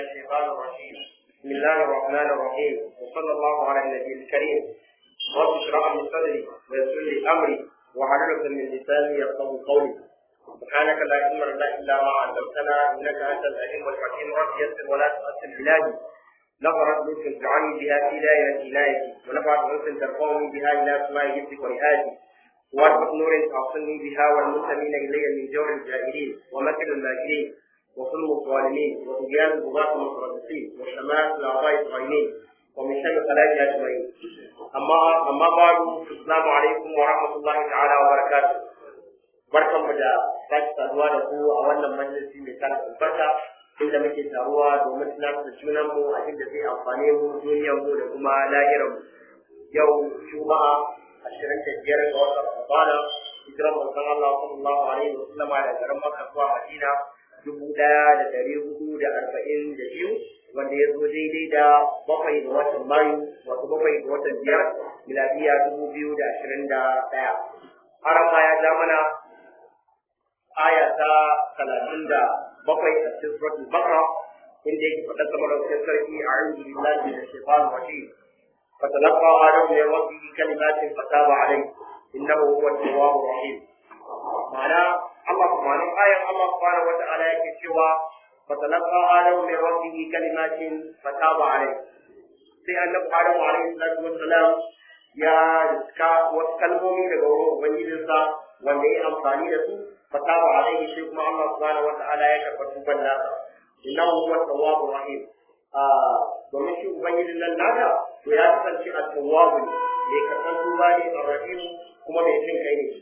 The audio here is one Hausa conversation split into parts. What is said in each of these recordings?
الشيطان الرجيم بسم الله الرحمن الرحيم وصلى الله على النبي الكريم رب اشرح لي صدري ويسر لي امري واحلل عقدة من لساني يفقهوا قولي سبحانك لا علم لنا الا ما علمتنا انك انت العليم الحكيم رب يسر ولا تؤثر بلادي نظرت لطف تجعلني بها في دائرة عنايتي ونفعت انس ترفعني بها الى سماء جدك ورئاتي واربط نور تعصني بها والمنتمين الي من جور الجائرين ومكر الماكرين وظلم الظالمين وطغيان البغاة المتربصين وشماتة الاعضاء الظالمين ومن شر خلائق اجمعين اما اما بعد السلام عليكم ورحمه الله تعالى وبركاته barkanmu da sake saduwa da ku a wannan majalisi mai tara albarka inda muke taruwa domin tunatar da junanmu a inda zai amfane mu duniyarmu da kuma lahiranmu yau juma'a ashirin da biyar ga watan ramadana hijiran manzon Allah sallallahu alaihi wa sallama da garin Makka zuwa Madina dubu ɗaya da ɗari hudu da arba'in da biyu wanda ya zo daidai da bakwai ga watan Mayu wato bakwai ga watan biyar miladiya dubu biyu da ashirin da ɗaya. Haram ma ya ja mana aya ta talatin da bakwai a cikin suratul Baqara inda yake faɗa sama da wajen sarki a a'udhu billahi minash shaitanir rajim فتلقى آدم من ربه كلمات فتاب عليه إنه هو التواب الرحيم معنى الله سبحانه آية الله سبحانه وتعالى يكشوا فتلقى آدم من ربه كلمات فتاب عليه sai annabi Adamu alaihi salatu wassalam ya riska wasu kalmomi daga wurin ubangijinsa wanda ya amfani da su fataba alaihi shi kuma Allah subhanahu wata'ala ya karɓa tuban nasa innahu huwa tawwabur rahim domin shi ubangijin nan naka to ya kasance a tawwabu ne mai karɓar tuba ne a rahim kuma mai jin kai ne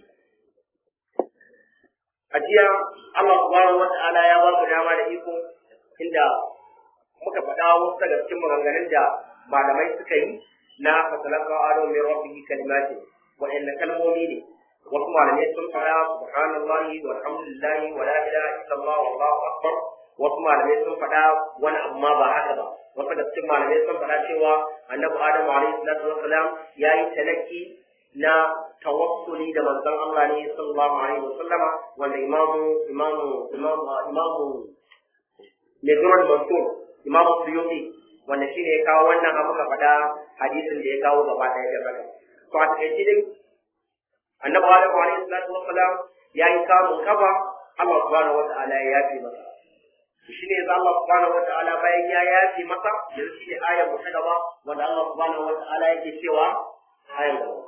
a jiya Allah subhanahu wata'ala ya ba mu dama da iko inda muka faɗa wasu daga cikin maganganun da malamai suka yi na fasalaka ado min rabbihi kalimati wa'anna kalmomi ne wasu malamai sun faɗa subhanallahi walhamdulillahi wa la ilaha illallah wallahu akbar wasu malamai sun faɗa wani amma ba haka ba wasu da cikin malamai sun faɗa cewa annabi adamu alaihi salatu wassalam ya yi talaki na tawassuli da manzon Allah ne sallallahu alaihi wasallama wanda imamu imamu imamu imamu Nizrul Mansur imamu Suyuti wanda shi ne ya kawo wannan abu ka faɗa hadisin da ya kawo gaba ɗaya da baka to a takaice dai annabi adamu alaihi salatu wassalam ya yi kamun kafa Allah subhanahu wa ta'ala ya yafe masa shi ne za Allah subhanahu wata'ala bayan ya yafe masa yanzu shi ne ayar mu ta gaba wanda Allah subhanahu wata'ala yake cewa ayar gaba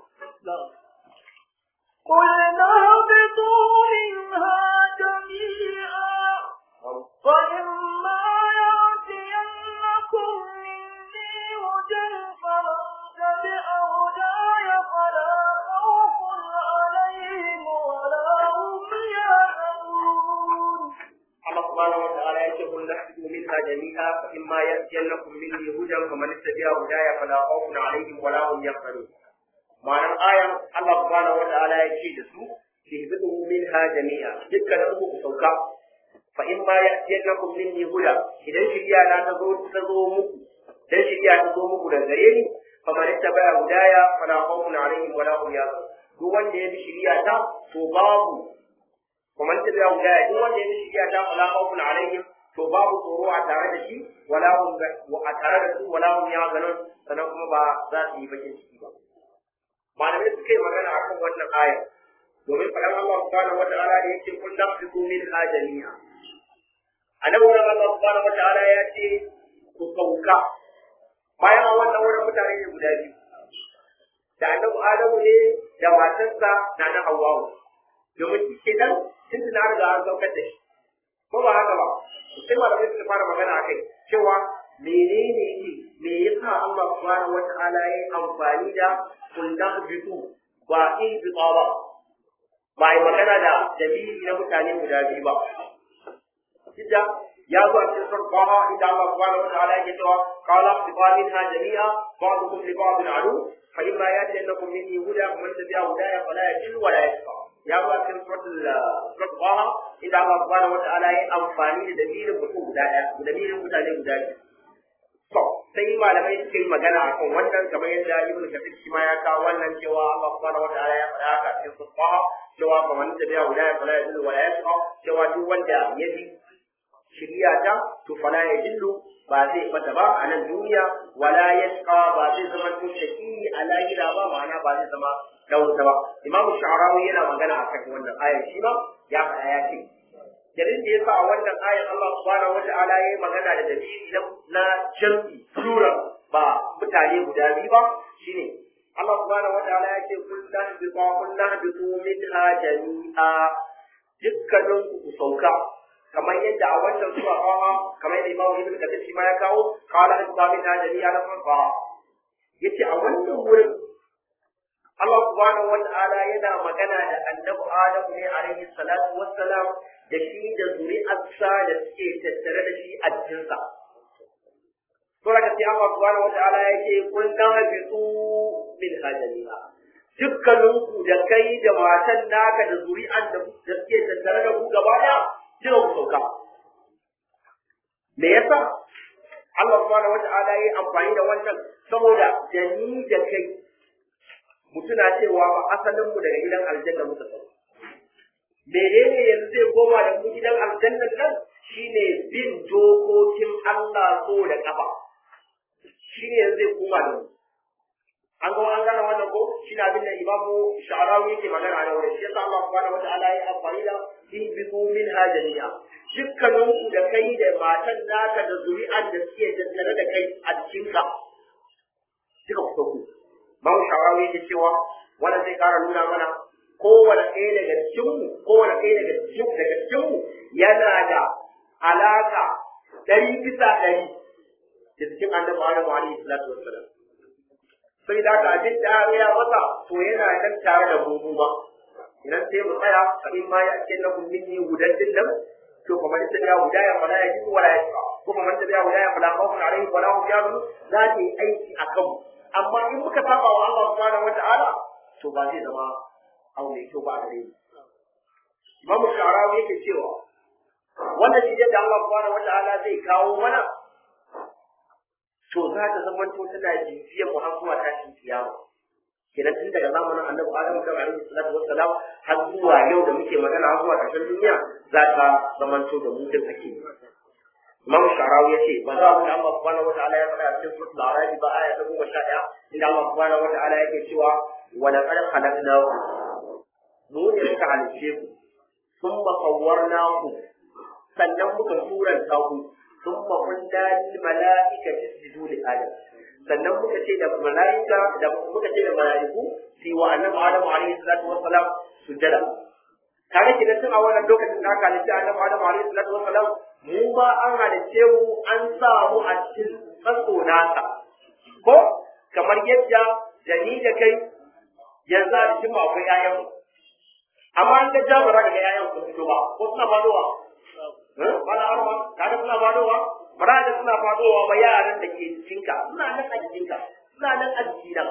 قل اهبطوا منها جميعا فإما يأتينكم مني هدى فمن تبع هداي فلا خوف عليهم ولا هم يحزنون Allah subhanahu wata'ala yake kun nahdu minha jami'a fa imma ya'tiyannakum minni hudan faman ittabi'a hudaya fala khawfun alaihim wala hum yahzanun ma'anar ayan Allah subhanahu wata'ala ya ce da su ihbitu minha jami'a dukkanin ku ku sauka fa imma ya'tiyannakum minni huda idan shiriya na ta zo ta zo muku dan shiriya ta zo muku da gare ni faman ittabi'a hudaya fala khawfun alaihim wala hum yahzanun duk wanda ya bi shiriya ta to babu ومن تبع هدايا duk wanda ya bi shiriya ta fala khawfun alaihim to babu tsoro a tare da shi wala hum a tare da su wala hum yahzanun sannan kuma ba za su yi bakin ciki ba malamai suka yi magana akan wannan aya domin faɗan Allah subhanahu wa ta'ala da yake kun nafsiku min hajaniya annabi wurin Allah subhanahu wa ta'ala ya ce ku sauka bayan a wannan wurin mutane ne guda biyu da annabi Adamu ne da matarsa na na Hawwa domin shi ke nan tun da na riga an saukar da shi ko ba haka ba sai malamai suka fara magana akai cewa menene yake me yasa Allah subhanahu wata'ala ya yi amfani da kundan bitu ba in bitsa ba ba yi magana da dalili na mutane guda biyu ba Jidda ya zo a cikin sarfaha inda Allah subhanahu wata'ala yake cewa qala biqamin ha jami'a ba'dukum li ba'din adu fa imma yati annakum minni huda man tabi'a hudaya fala yadillu wa la yashqa ya zo a cikin suratul suratul qaha inda Allah subhanahu wataala ya amfani da dalilin mutum guda ɗaya dalilin mutane guda biyu to sai malamai suka yi magana akan wannan kamar yadda ibnu kathir shi ma ya kawo wannan cewa Allah subhanahu wataala ya faɗa haka cikin suratul qaha cewa fa man tabi'a hudaya fala yadillu wa la yashqa cewa duk wanda ya bi shiriya ta to fala ya dillu ba zai bata ba a nan duniya wala yashqa ba zai zama to shaki a lahira ba ma'ana ba zai zama dauta ba imamu sha'arawi yana magana akan wannan ayar shi ba ya faɗa ya ce dalilin da yasa a wannan ayar Allah subhanahu wata'ala ya yi magana da dalili na jam'i plural ba mutane guda biyu ba shine Allah subhanahu wata'ala ya ce kun tahbitu kun tahbitu minha jami'a dukkanin ku sauka kamar yadda a wancan sura Taha kamar yadda Imam Ibn Kathir shi ma ya kawo qala hadda min jami'a na farfa yace a wannan wurin Allah subhanahu wa ta'ala yana magana da annabi Adam ne alaihi salatu wassalam da shi da zuri'arsa da suke tattare da shi a cikinsa. Sura ka sai Allah subhanahu wa ta'ala yake kun dan habitu min hajjaliha. Dukkaninku da kai da matan naka da zuri'an da suke tattare da ku gaba ɗaya jira ku sauka. Me yasa? Allah subhanahu wa ta'ala ya yi amfani da wannan saboda da ni da kai mutuna cewa ba asalin mu daga gidan aljanna muka sauka. menene yanzu zai koma da mu gidan aljannan nan shine bin dokokin Allah so da kafa shine yanzu zai koma da mu an ga an gane wannan ko shi na abin da imamu sha'arawi yake magana da wurin shi yasa Allah subhanahu wataala ya amfani da in biku min hajaniya dukkanin ku da kai da matan naka da zuri'an da suke tattare da kai a cikinka duka ku sauku Mamu sha'arawi yake cewa wannan zai kara nuna mana kowane ɗaya daga cikinmu kowane ɗaya daga cikin daga cikinmu yana da alaka ɗari bisa ɗari da cikin annabi Adamu alaihi salatu wassalam sai da ka abin da ya masa to yana nan tare da mu ba idan sai mu tsaya fa in ma ya ce lakum minni hudan dillam to kuma man tabi'a hudaya fala yajidu wala yashqa kuma man tabi'a hudaya fala khawfun alaihim wala hum yahzanun za ta yi aiki akan mu amma in muka saba wa Allah subhanahu wata'ala to ba zai zama abu mai kyau ba a gare mu Imamu Sharawi yake cewa wannan shi da Allah subhanahu wata'ala zai kawo mana to za ta zama to tana jifiyar mu har zuwa tashin kiyama kenan tun daga zamanin annabi Adam kan alaihi salatu wassalam har zuwa yau da muke magana har zuwa ƙarshen duniya za ta zama to da mu din ake Imam Sharawi ya ce ba za mu da Allah subhanahu wataala ya faɗa a cikin suratul A'raf ba aya ta goma sha ɗaya inda Allah subhanahu wataala yake cewa wa laqad khalaqnahu mu ne muka halice ku thumma sawwarnahu sannan muka suranta ku thumma qulna lil mala'ikati isjudu li adam sannan muka ce da mala'ika da muka ce da mala'iku su yi wa annabi Adamu alaihi salatu wassalam sujada kare ki da tun a wannan lokacin da aka halitta annabi Adamu alaihi salatu wassalam mu ba an halice mu an sa mu a cikin tsatso nasa ko kamar yadda da ni da kai yanzu a cikin mu akwai ƴaƴan mu amma an ga jabara daga ƴaƴan su fito ba ko suna fadowa bana arma kaga suna fadowa bara da suna fadowa ba yaran da ke jikinka suna nan a jikinka suna nan a jikina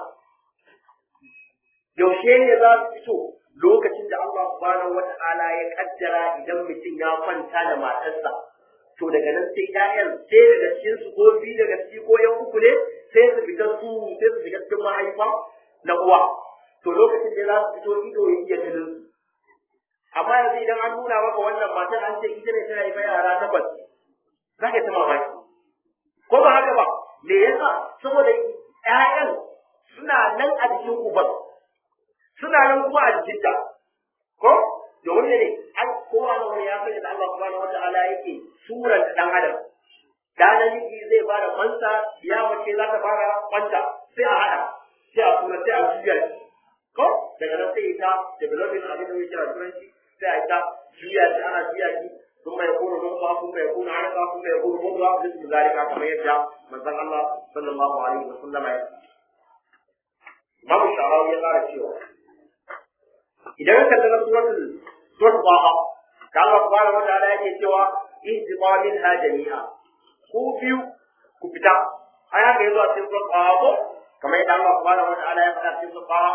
yaushe ne za su fito lokacin da Allah subhanahu wata'ala ya kaddara idan mutum ya kwanta da matarsa to daga nan sai ƴaƴan sai daga cikin su ko biyu daga ciki ko yan uku ne sai su fita su sai su shiga cikin mahaifa na uwa to lokacin da za su fito ido ya iya ganin su amma yanzu idan an nuna maka wannan matar an ce ita ne tana haifa yara takwas za ka ta mamaki ko ba haka ba me yasa saboda ƴaƴan suna nan a jikin uban suna nan kuma a jikin ta ko domin ne an kowa na wani ya sanya da Allah subhanahu wataala yake suran dan adam da namiji zai bada kwanta ya mace za ta fara kwanta sai a hada sai a sura sai a juya ko daga nan sai ta developing abin da yake a turanci sai a ta juya shi ana juya shi ثم يكون نطفة ثم يكون علقة ثم يكون مضغة مثل ذلك كما يرجع من ذكر الله صلى الله عليه وسلم Imam Sharawi ya ƙara cewa idan ka kalli suratul suratul Taha da Allah subhanahu wa ta'ala yake cewa ihtiqa minha jami'a ku biyu ku fita ai haka yazo a cikin suratul Taha ko kamar yadda Allah subhanahu wa ta'ala ya faɗa cikin suratul Taha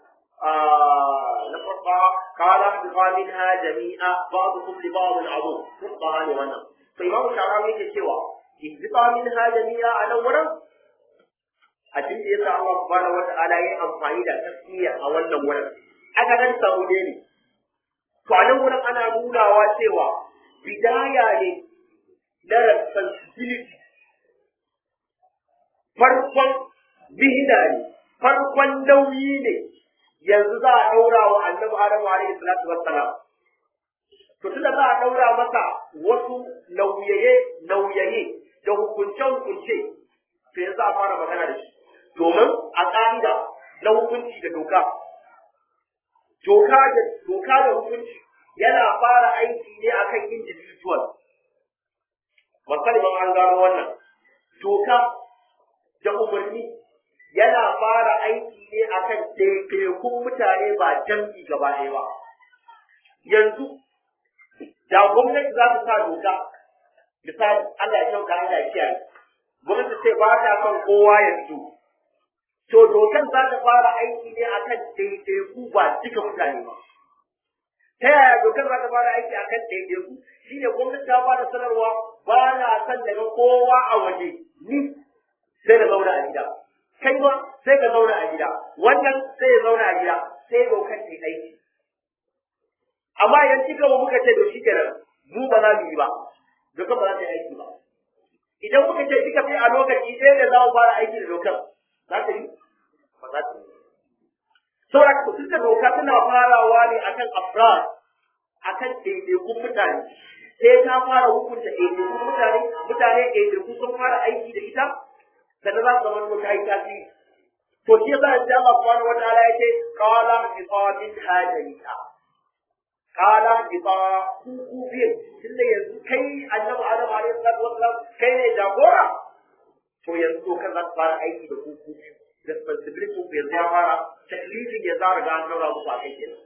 نفرقها قال اهبطا منها جميعا بعضكم لبعض عدو نفقها لغنى فإمام الشعراوي يقول سوى اهبطا منها جميعا أنا ورم abin da yasa Allah subhanahu wata'ala ya amfani da tasmiya a wannan wurin aka nan samu ne to a nan wurin ana nunawa cewa bidaya ne na responsibility farkon bihida ne farkon nauyi ne yanzu za a ɗaura wa annabi Adamu alaihi salatu wassalam to tunda za a ɗaura masa wasu nauyaye nauyaye da hukunce hukunce to yanzu a fara magana da shi domin a ƙa'ida na hukunci da doka doka da doka da hukunci yana fara aiki ne akan individual musamman an gano wannan doka da umarni yana fara aiki ne akan ɗaiɗaikun mutane ba jam'i gaba ɗaya ba yanzu da gwamnati za ta sa doka misali Allah ya kyauta Allah ya kiyaye gwamnati sai ba ta son kowa ya fito to dokan za ta fara aiki ne akan ɗaiɗaiku ba duka mutane ba ta yaya dokar za ta fara aiki akan ɗaiɗaiku shine gwamnati ta fara sanarwa ba na son daga kowa a waje ni sai na zauna a gida kai ma sai ka zauna a gida wannan sai ya zauna a gida sai dokar ta yi aiki amma idan kika ba muka ce to shikenan mu ba za mu yi ba dokar ba za ta yi aiki ba idan muka ce kika fi a lokaci ɗaya da za mu fara aiki da dokar za ta yi ba za ta yi saboda ku duka doka tana farawa ne akan afrad akan ɗaiɗaikun mutane sai ta fara hukunta ɗaiɗaikun mutane mutane ɗaiɗaiku sun fara aiki da ita sannan za su zama to ta yi tasiri to shi yasa in Allah subhanahu wa ta'ala yake qala bi qamin hajalika qala bi qa ku ku biye tunda yanzu kai annabi Adam alaihi salatu wassalam kai ne jagora to yanzu to kan za ka fara aiki da ku ku responsibility ku yanzu ya fara taklifin ya zara ga an daura muku a kai kenan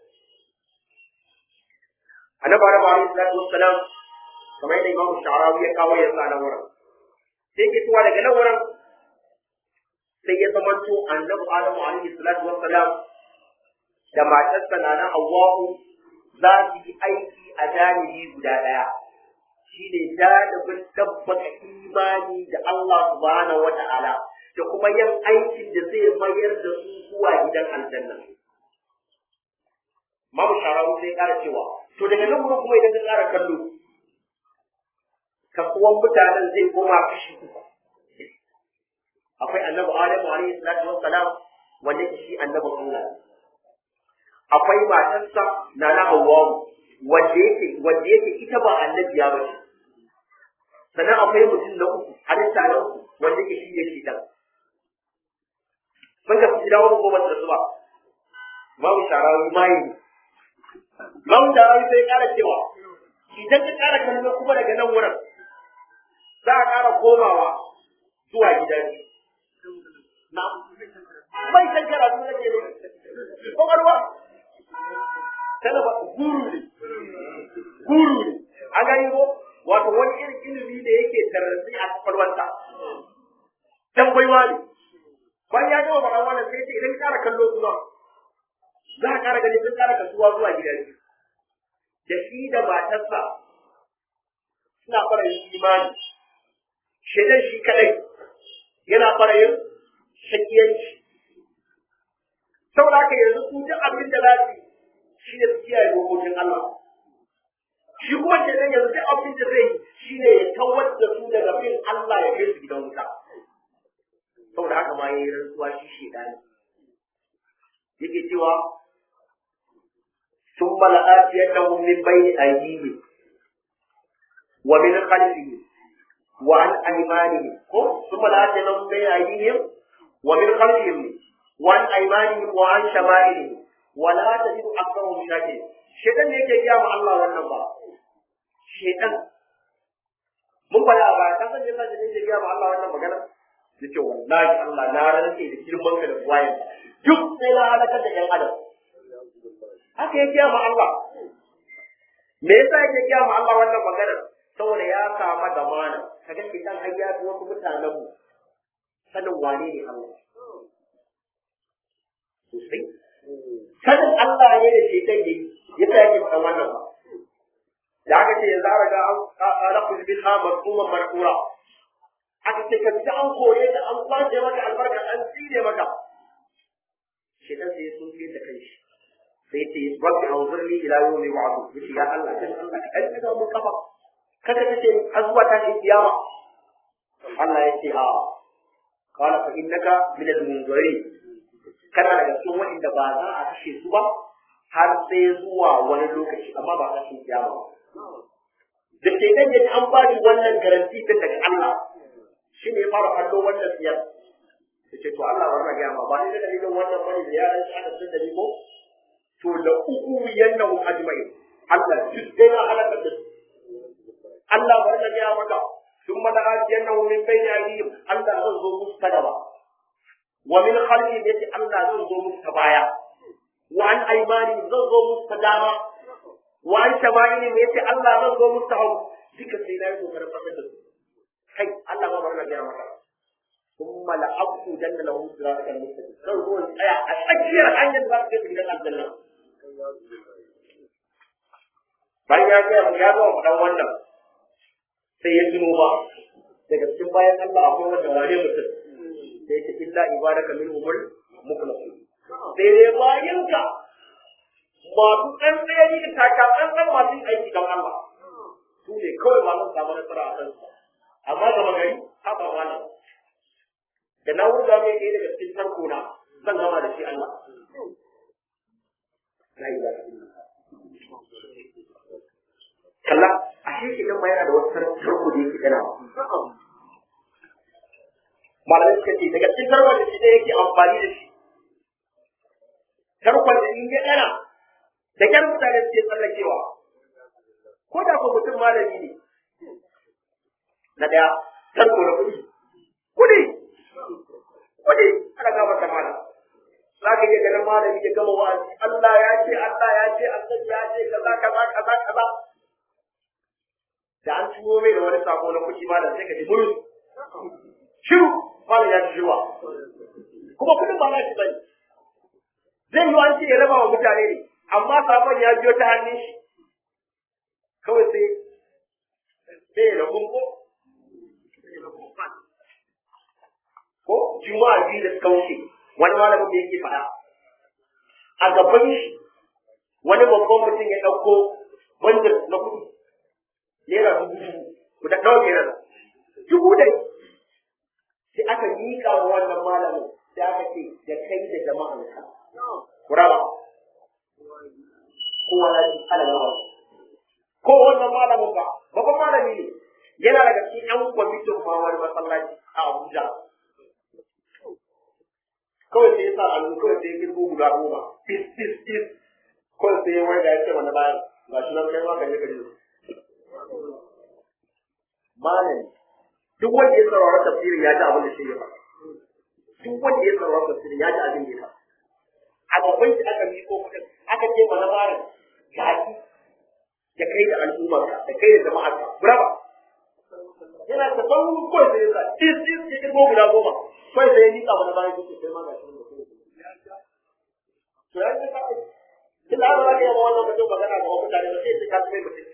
annabi Adam alaihi salatu wassalam kamar yadda Imam Sha'rawi ya kawo yanzu a nan wurin sai ke tuwa daga nan wurin sai ya zamanto annabi Adamu alaihi salatu wassalam da matarsa na na Hawwa'u za su yi aiki a janibi guda ɗaya shine janibin tabbata imani da Allah subhanahu wata'ala da kuma yin aikin da zai mayar da su zuwa gidan aljanna Mamu Sharawu sai ƙara cewa to daga nan kuma idan ka ƙara kallo kasuwan mutanen zai koma kashi uku akwai annabi Adamu alaihi salatu wassalam wanda shi annabi Allah akwai matarsa na na Hawwa wanda yake wanda yake ita ba annabiya ba ce sannan akwai mutum na uku halitta na uku wanda yake shi ne shi dan mun ga gida wani goma da su ba babu sharawi mai babu sharawi sai kara cewa idan ka kara kallo kuma daga nan wurin za a kara komawa zuwa gidan na bai san karatu na ke ne kokarwa tana ba guru ne guru ne a gani ko wato wani irin ilimi da yake tarrafi a kwakwalwanta dan baiwa ne bayan ya gama faɗa wannan sai ce idan ƙara kallo kuma za a ƙara gani sun ƙara kasuwa zuwa gidan da shi da matarsa suna fara yin imani shaidan shi kadai yana fara yin shakiyanci saboda haka yanzu su duk abin da za su shi ne su kiyaye dokokin Allah shi kuma shaidan yanzu duk abin da zai yi shi ne ya kawar da su daga bin Allah ya kai su gidan wuta saboda haka ma yayi rantsuwa shi shaidani yake cewa ثم لآتينهم من بين أيديهم ومن خلفهم وعن أيمانهم ثم لآتينهم من بين أيديهم ومن خلفهم وعن أيمانهم وعن شمائلهم ولا تجد أكثرهم شاكرين شيطان yake gaya ma Allah wannan ba shaitan mun fara a baya kan san yasa da yake gaya ma Allah wannan magana yace wallahi Allah na rantse da girman ka da buwayen duk sai na halakar da ƴan adam haka ya gaya ma Allah me yasa yake gaya ma Allah wannan maganar saboda ya samu zamana kaga shaitan har ya fi wasu mutanen mu sanin wane ne Allah sosai sanin Allah ne da shaitan yayi yasa yake faɗan wannan ba da aka ce yanzu an riga an ƙara kulmin ha marfuman marfura aka ce ka ji an kore da an kwace maka albarka an tsire maka shaitan sai ya sunfe da kai shi sai ce rabbi anzurni ila yawmi wa'd yace ya Allah dan Allah ka kai da mun kafa kada ka ce har zuwa tashin kiyama Allah ya ce a qala fa innaka min al-munzirin kana daga cikin waɗanda ba za a kashe su ba har sai zuwa wani lokaci amma ba tashin kiyama ba da ke nan yaji an ba shi wannan garanti ta daga Allah shi ne ya fara kallo wannan siyar ya ce to Allah bari na gaya ma ba ni da dalilin wannan bane da yaran shi aka sun da ni ko to da uku yannahu ajma'in Allah duk dai na halaka da su Allah bari na gaya maka ثم لآتينه من بين أيديهم الله زنزو مستقبا ومن خلفهم يتي الله زنزو مستبايا وعن أيمانهم زنزو مستداما وعن شمائلهم يتي الله زنزو مستحب ذكر سينا يزو فرقا kai Allah ma bari na gaya maka ثم لأقعدن لهم صراطك المستقيم زنزو tsaya a tsakiyar hanyar da za ka kai gidan aljanna bayan ya gaya ya zo mu dan wannan sai ya tuno ba daga cikin bayan Allah akwai wanda wane mutum sai ta illa ibadaka min umur mukhlasin sai dai bayan ka masu ɗan ɗaya ne taka ɗan ɗan masu aiki don Allah su ne kawai ba zan samu nasara a kansu amma gama gari haɓa malam da na wurga mai ɗaya daga cikin tarko na zan gama da shi Allah la ilaha illallah kalla a shi idan ma yana da wasu tarko da yake gana malamai suka ce daga cikin tarkon da shi da yake amfani da shi tarkon da in ya gana da kyar mutane suke tsallakewa ko da ko mutum malami ne na daya tarko da kuɗi kuɗi kuɗi ana gaba ta malam za ka iya ganin malami ya gama wa'azi Allah ya ce Allah ya ce Allah ya ce kaza kaza kaza kaza da an tuno mai da wani sako na kuɗi malam sai ka ji murus shiru malam ya ji shiwa kuma kuɗin ba na shi bane zai yi an ce ya raba wa mutane ne amma sakon ya biyo ta hannun shi kawai sai sai ya rabu ko ko juma'a biyu da suka wuce wani malamin da yake faɗa a gaban shi wani babban mutum ya ɗauko wanda na kuɗi naira dubu dubu ku da ɗauke nan dubu dai sai aka miƙa wa wannan malamin sai aka ce da kai da jama'anka ku raba kowa ya ji ala yawa ko wannan malamin ba babban malami ne yana daga cikin yan kwamitin ma wani masallaci a Abuja kawai sai ya sa allu kawai sai ya girgo guda goma tis tis tis kawai sai ya wai da ya ce wani bayan ga shi nan kai ma ka je ka je malami duk wanda ya saurara tafsirin ya ji abin da shi ya faɗa duk wanda ya saurara tafsirin ya ji abin da ya faɗa a gaban shi aka miko kuɗin aka ce mana barin gashi da kai da al'ummarka da kai da jama'arka brava yana ta ban kawai sai ya sa tis tis ya kirgo guda goma kawai sai ya nika mana bayan kuke sai ma ga shi da kai to ya ce kai tun da aka yi wa wannan mutum magana ga mutane ba sai ka mai mutum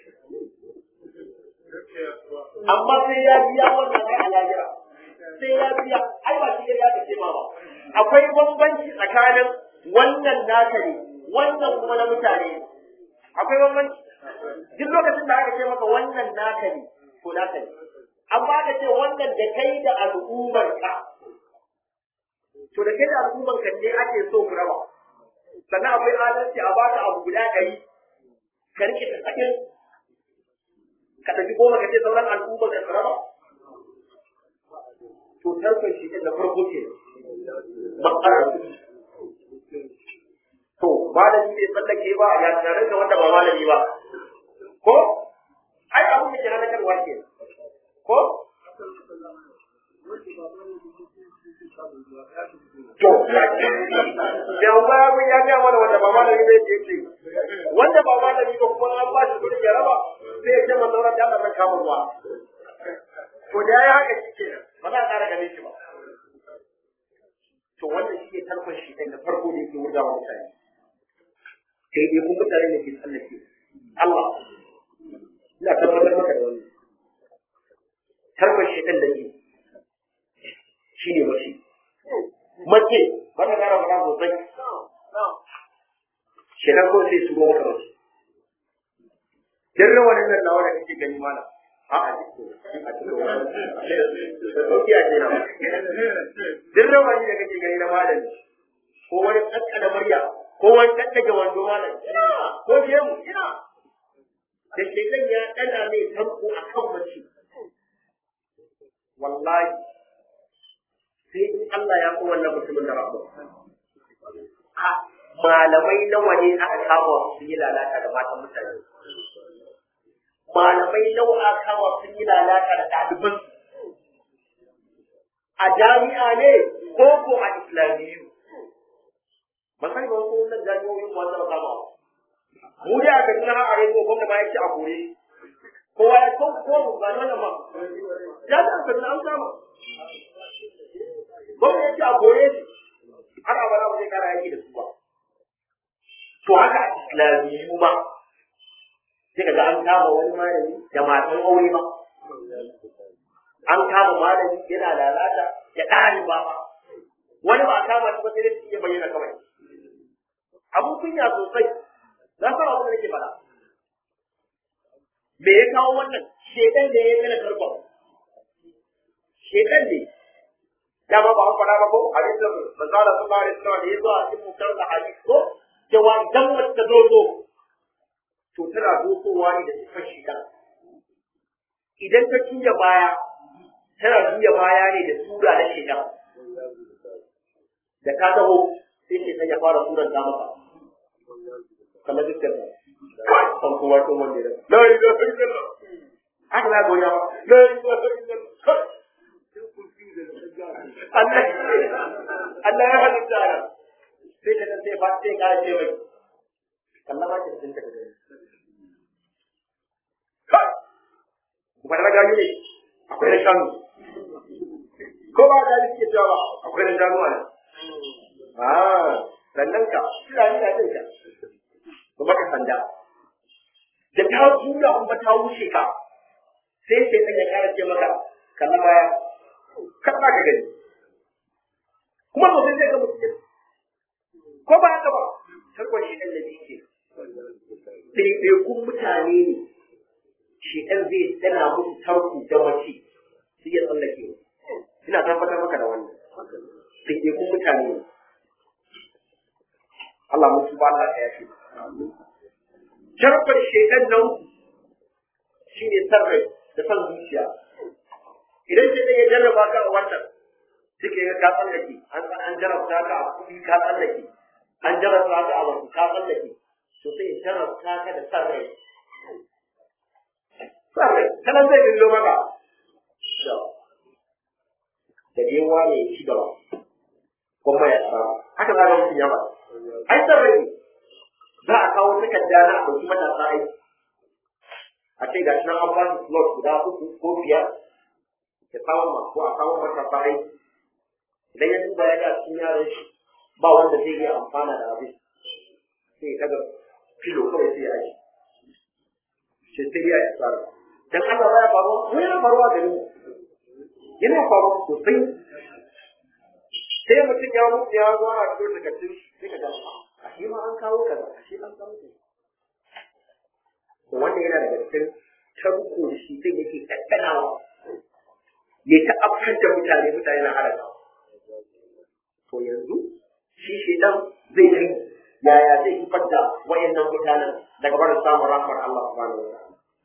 amma sai ya biya wannan ai a lahira sai ya biya ai ba shi ya ce ma ba akwai bambanci tsakanin wannan naka ne wannan kuma na mutane ne akwai bambanci duk lokacin da aka ce maka wannan naka ne ko naka ne amma aka ce wannan da kai da al'ummar ka to da kai da al'ummar ka ne ake so ku raba sannan akwai adalci a baka abu guda ɗari ka rike ta tsakin ka tafi goma ka ce sauran al'ummar ka su raba to tarkon shi na farko ke matsalar to malami bai tsallake ba ya tare da wanda ba malami ba ko ai abin da ke halakarwa ke ko to da ba mun ya ga mana wanda ba malami bai ce ce wanda ba malami ba kuma an ba shi kudi ya raba sai ya ce man sauran da Allah kama ruwa to da ya haka shi kenan ba za a ƙara ganin shi ba to wannan shi ne tarkon shi da farko da yake wurga wa mutane sai dai kun mutane ne ke tsallake Allah ina tabbatar maka da wani tarkon shi da ke shi ne mace mace wanda kana faɗa sosai shekan ko sai su maka mace dan rawanin nan nawa da kake gani mana a a cikin a cikin da sauki a kenan duk rawani da kake gani na malami ko wani kaskana murya ko wani kaddage wando malam ina ko gemu ina da shekan ya dana mai tanko a kan mace wallahi sai in Allah ya ko wannan mutumin da rabu malamai nawa ne aka kama su yi lalata da matan mutane malamai nawa aka kama sun yi lalata da ɗaliban a jami'a ne ko ko a islamiyyu masani ba ko wannan jami'o'in wanda ba kama mu da aka yi na a rediyo gwamna ba ya ce a kore kowa ya ko ko ba wannan ma jami'an ka an kama gwamna ya ce a kore shi har abada ba zai kara yaki da su ba to haka a islamiyyu ma sai ka ga an kama wani malami da matan aure ba an kama malami yana lalata da ɗaliba ba wani ba a kama shi ba sai dai ya bayyana kawai abun kunya sosai na fara abin da nake faɗa me ya kawo wannan shedan da ya mana tarkon shedan ne dama ba an faɗa ba ko hadisin manzala sallallahu alaihi wasallam da ya zo a cikin mutar da hadisi ko cewa idan mace ta zo zo to tana dokowa ne da sifar shiga idan ta juya baya tana juya baya ne da tura na shiga da ka taho sai ke ya fara turan ta maka kamar dukkan ta kan kowa tun wanda ya la ilaha illallah haka na goya ba la ilaha illallah Allah Allah ya halitta sai ka sai ba sai ka ce mai kallon ma ki tinta da gani ba da gani ne akwai na shanu ko ba da yake cewa akwai na shanu ne ah sannan ka kira ni da tinka kuma ka sanda da ta tura kuma ta wuce ka sai sai kan ya kara ce maka kallon baya kan ka gani kuma sosai zai ga mutum ko ba haka ba tarkon shi ɗan da ke ɗaiɗaikun mutane ne shi ɗan zai tana musu tarku da mace su iya tsallake ina tabbatar maka da wannan ɗaiɗaikun mutane ne Allah musu ba Allah ya yafe tarkon shekan nan shi ne sarrai da san zuciya idan shi ɗan ya jarraba ka a wannan suke ga ka tsallake an jarrabta ka a kuɗi ka tsallake an jarrabta ka a wasu ka tsallake to sai ya jarrabta ka da san rai san rai sanan zai dillo maka da dai wane ya ci gaba kuma ya samu haka za ka mutum ya ba ai san rai za a kawo takarda na a ɗauki matasa aiki a ce ga shi nan an ba su slot guda uku ko biyar ya kawo ma ko a kawo matasa aiki idan ya duba ya ga cikin yaran shi ba wanda zai iya amfana da abin sai kaga filo kawai sai ya aji sai sai ya yi tsara dan Allah ba ya faruwa ko yana faruwa da ni yana faruwa sosai sai mutum ya mutu ya zo a cikin takardun sai ka ga a shi ma an kawo kaza a shi an kawo kaza to wannan yana daga cikin tarko da shi sai yake kaddanawa ya ta afkar da mutane mutane na halaka to yanzu shi shedan zai yi yaya zai fitar da wayannan mutanen daga barin samun rahmar Allah subhanahu wa ta'ala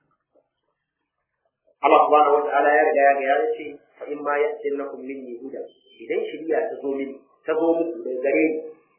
Allah subhanahu wa ta'ala ya riga ya ga ya ce fa in ma ya'tillakum minni huda idan shiriya ta zo mini ta zo muku daga gare ni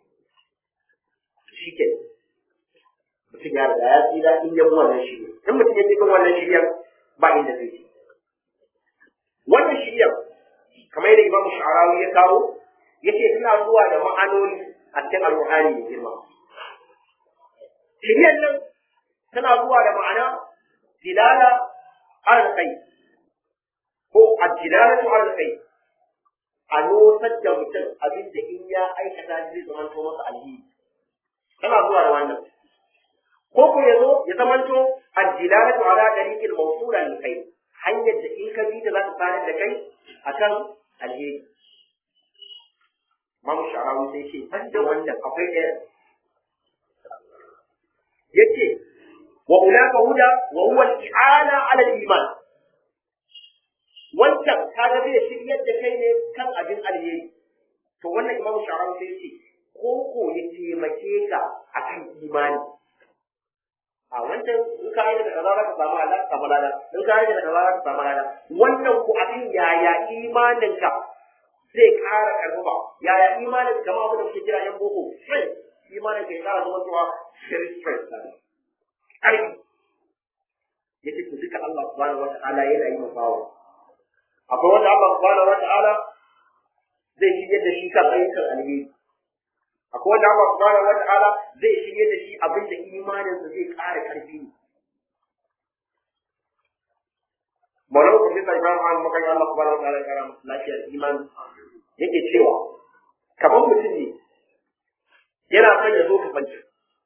shike mutum ya riga ya tsira in ya bi wannan shirya in mutum ya bi wannan shiryar ba inda zai ci wannan shiryar kamar yadda Imam Sha'arawi ya kawo yace tana zuwa da ma'anoni a cikin alƙur'ani mai girma shiryan nan tana zuwa da ma'ana dilala alal khair ko ad-dilalatu alal khair a nosar da mutum abin da in ya aikata zai zamanto masa alheri tana zuwa da wannan ko ko ya zo ya zamanto ad-dilalatu ala tariqil mawsula lil khair hanyar da in ka bi ta za ta fara da kai akan alheri Mamu Sha'arawi sai ce ban da wannan akwai ɗaya. Yace wa ulaka huda wa huwa al-i'ana ala al-iman. wancan kaga zai shiryar da kai ne kan abin alheri to wannan imamu sharawi sai ce ko ko ya taimake ka akan imani a wancan in ka yi da kaza za ka samu ala ka samu lada in ka yi da kaza za ka samu lada wannan ko abin yaya imanin ka zai ƙara karfafa yaya imanin kama abin da kuke kira yan boko strength imanin ka ya ƙara zama cewa very strength ƙarfi yace to duka Allah subhanahu wata'ala yana yi mabawa akwai wanda Allah subhanahu wata'ala zai shige da shi kan ayyukan alheri akwai wanda Allah subhanahu wata'ala zai shige da shi abin da imaninsa zai ƙara ƙarfi ne Maulana Profesa Ibrahim Ahmad Makari Allah subhanahu wata'ala ya ƙara masa lafiyar imani yake cewa kamar mutum ne yana son ya zo ka fanci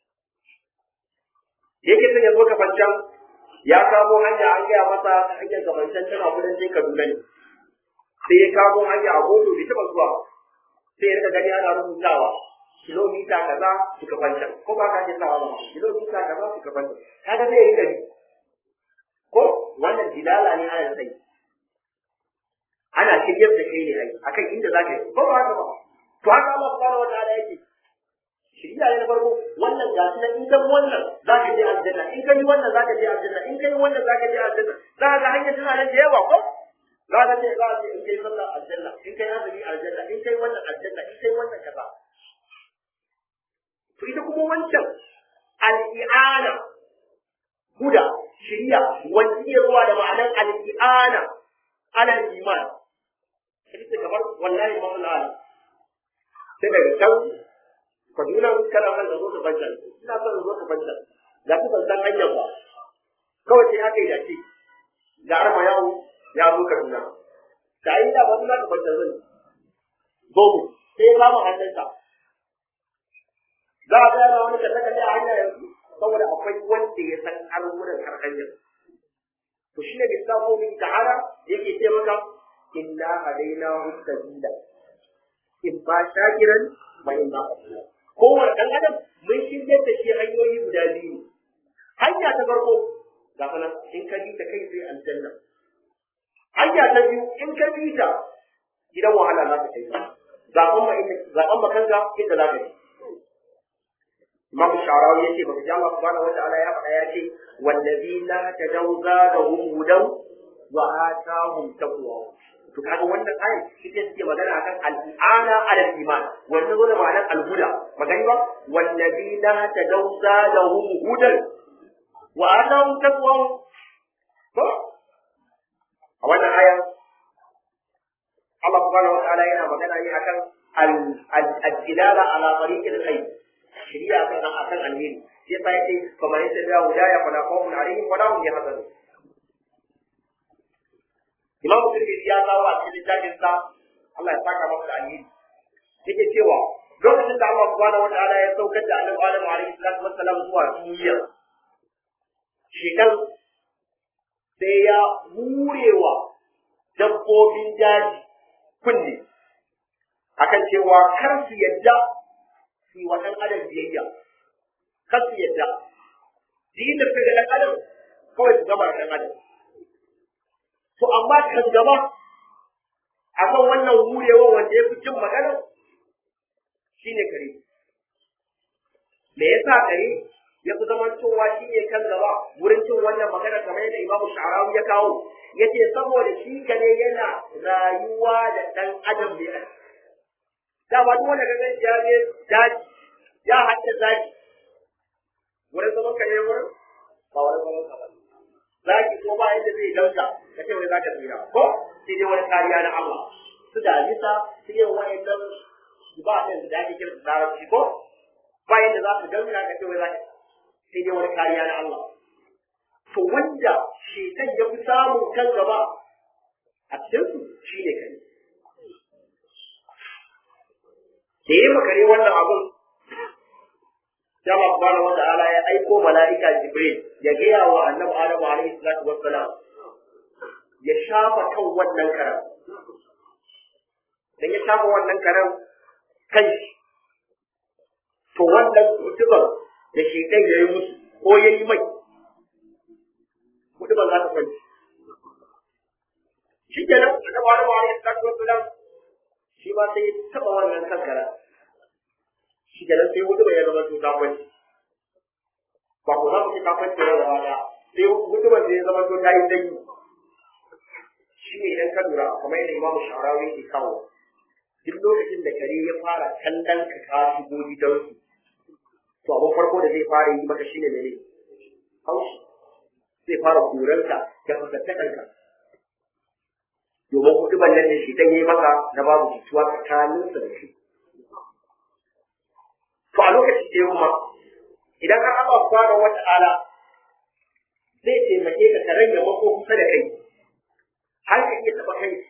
yake son ya zo ka fancan ya kamo hanya an gaya masa hanyar gabancin tana kudancin Kaduna ne sai ya kamo hanya a moto bai taɓa zuwa sai ya rika gani ana rubutawa kilomita kaza suka fanta ko ba ka ce sawa ba kilomita kaza suka fanta kaga zai yi gari ko wannan dilala ne ana sai ana shiryar da kai ne ai akan inda zaka yi ko ba haka ba to haka Allah subhanahu wataala yake shirya ne na farko wannan ga su nan in kan wannan za ka je aljanna in kai wannan za ka je aljanna in kai wannan za ka je aljanna za ka ga hanyar tana nan da yawa ko za ka ce za ka ce in kai sallah aljanna in kai azumi aljanna in kai wannan aljanna in kai wannan kaza to ita kuma wancan al-i'ana huda shiriya wanda iya zuwa da ma'anar al-i'ana ala iman ita kamar wallahi masalala sai daga can Kaduna kana son ka zo ka banta ina son ka zo ka banta ga ku ban san hanyar ba kawai sai aka yi dace ga arma yawo ya zo Kaduna da yi da wani zaka banta zan zo mu sai ya kama hannunsa za a ga yana wani kalle kalle a hanya yanzu saboda akwai wanda ya san har wurin har hanyar to shine lissafo min ta'ala yake ce maka inna hadainahu sabila in ba shakiran ma in ba kafura kowane ɗan adam mun shirya da shi hanyoyi guda biyu hanya ta farko ga fa nan in ka bi ta kai sai aljanna hanya ta biyu in ka bi ta gidan wahala za ka kai ka zaɓen ma inda zaɓen ma kanka inda za ka ji Imam Sharawi yace baka ji Allah subhanahu wataala ya faɗa ya ce wallazina tajawza da hum hudan wa atahum taqwa to kaga wannan ayin ita take magana akan al-i'ana ala iman wanda zo da ma'anar al-huda magani ba wallazina tadawza lahum hudan wa atahum taqwa ko a wannan aya Allah subhanahu wa ta'ala yana magana ne akan al-dilala ala tariqil khair shari'a kan akan alheri sai fa yace fa man yattabi'a hudaya fala khawfun alaihim wala hum yahzanun Imam Tirmidhi ya kawo a cikin littafin sa Allah ya saka masa alheri yake cewa lokacin da Allah subhanahu wataala ya saukar da Annabi Adam alaihi salatu wassalam zuwa duniya shekan sai ya hurewa dabbobin daji kunne akan cewa kar su yadda su yi wa ɗan adam biyayya kar su yadda din da suka ga ɗan adam kawai su gama ɗan adam to amma kan gaba akan wannan hurewa wanda ya fi jin magana shine kare me yasa kare ya fi zaman cewa shi ne kan gaba wurin cin wannan magana kamar yadda imamu sha'arawi ya kawo ya ce saboda shi kare yana rayuwa da ɗan adam ne da ba duk wanda kaga ya je daji ya hadda zaki wurin zaman kare wurin ba wurin zaman ka ba zaki ko ba yadda zai dauka ka ce wai za ka tsira ko sai dai wani kariya na Allah su da alisa su yin wa'annan ba ɗin da ake kira da larabci ko ba yadda za su dauka ka ce wai za ka sai dai wani kariya na Allah to wanda shekan ya fi samun kan gaba a cikin su shine kai da yi makare wannan abun sai Allah subhanahu wa ta'ala ya aiko mala'ika Jibril ya gaya wa annabi Adamu alaihi salatu wassalam ya shafa kan wannan karan dan ya shafa wannan karan kan shi to wannan mutumin da shi kai yayi musu ko yayi mai mutumin za ta kwanci shi ke nan annabi Adamu alaihi salatu wassalam shi ma sai ya taba wannan kankara shi ke nan sai hudu ya zama to kafin ba ku za ku ci kafin da gaba daya sai hudu da ya zama to ta yi sanyi shi ne idan ka lura kamar yadda imamu sharawi ke kawo duk lokacin da kare ya fara kallon ka ka shigo gidansu to abin farko da zai fara yi maka shine mene haushi zai fara koranka da fasattakanka domin hudu ballan da shi dan yi maka na babu jituwa tsakaninsa da shi to a lokaci da yamma idan har Allah subhanahu wata'ala zai taimake ka ka rage mako kusa da kai har ka iya taɓa kai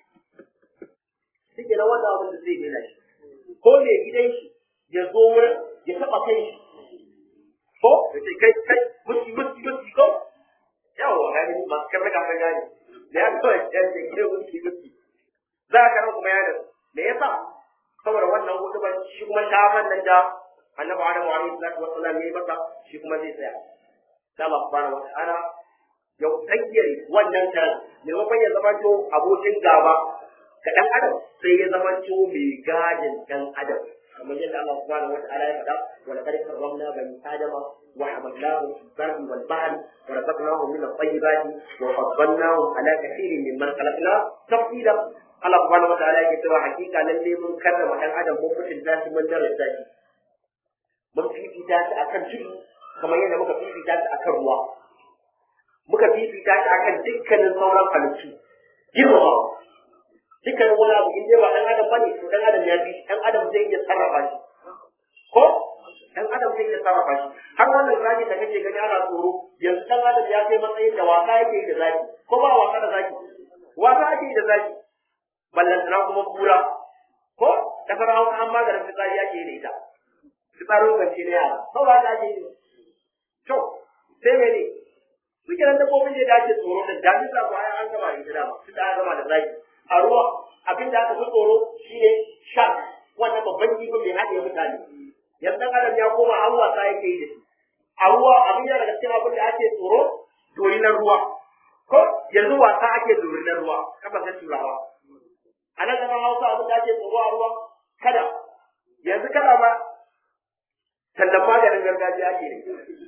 shi ke na wannan abin da zai nuna shi ko mai gidan shi ya zo wurin ya taɓa kai shi ko ya ce kai kai musti musti musti ko yawa ga ni masu kan raka kan gane da ya zo ya ce gidan musti musti za ka nan kuma yana me yasa saboda wannan hudu ban shi kuma shafan nan da annabi adamu alaihi salatu wassalam ya yi masa shi kuma zai tsaya sai Allah subhanahu wa ta'ala ya tsayyare wannan karan maimakon ya zama to abokin gaba ga dan adam sai ya zama to mai gadin dan adam kamar yadda Allah subhanahu wataala ya faɗa wa laqad karramna bani adama wa hamalnahum fil barri wal bahri wa razaqnahum min at-tayyibati wa faddalnahum ala kathirin mimman khalaqna tafsila Allah subhanahu wataala yake cewa hakika lalle mun karrama dan adam mun mutunta shi mun daraja shi mun fifita shi akan tudu kamar yadda muka fifita shi akan ruwa muka fifita shi akan dukkanin sauran halittu girmama dukkanin wani abu in dai ba dan adam bane to dan adam ya fi dan adam zai iya sarrafa shi ko dan adam zai iya sarrafa shi har wannan zaki da kake gani ana tsoro yanzu dan adam ya kai matsayin da wasa yake yi da zaki ko ba wasa da zaki wasa ake yi da zaki ballantana kuma kura ko da fara hawa an maganin fitsari ake yi da ita fitsarin kwanci na yara sau ba ake yi to sai mene suke nan dabbobin da ake tsoro da damisa ko an gama da ita dama su ta gama da zaki a ruwa abin da aka fi tsoro shine shark wannan babban kifin mai haɗe mutane yanzu dan adam ya koma an wasa yake yi da shi a ruwa abin da daga cikin abin da ake tsoro dorinar ruwa ko yanzu wasa ake dorinar ruwa kasashen turawa a nan kasar hausa abin da ake tsoro a ruwa kada yanzu kada ba tallan maganin gargajiya ake ne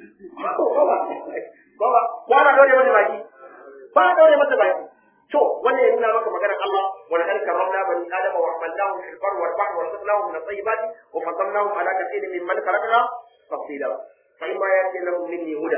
ba ba ba na daure mata baki ba na daure mata baki to wannan ya nuna maka maganar Allah wa laqad karramna bani adama wa hamalnahum fil barri wal bahri wa razaqnahum min at-tayyibati wa faddalnahum ala kathirin mimman khalaqna tafsila fa imma yati lahum minni huda